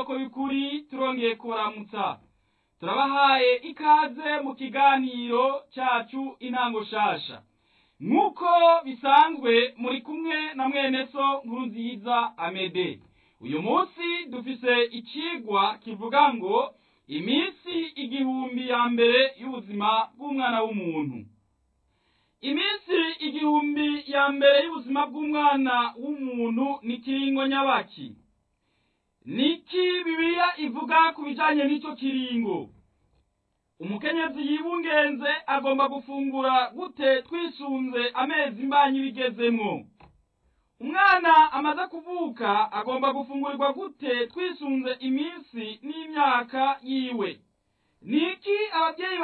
isoko y'ukuri turongeye kubaramutsa turabahaye ikaze mu kiganiro cyacu intango shasha nk'uko bisanzwe muri kumwe na mwene so nkuru nziza amede uyu munsi dufise ikigwa kivuga ngo iminsi igihumbi ya mbere y'ubuzima bw'umwana w'umuntu iminsi igihumbi ya mbere y'ubuzima bw'umwana w'umuntu ni kiringo nyabaki niki bibiliya ivuga ku bijanye n'ico kiringo umukenyezi yibungenze agomba gufungura gute twisunze amezi imbanyi bigezemwo umwana amaze kuvuka agomba gufungurirwa gute twisunze iminsi n'imyaka yiwe niki ababyeyi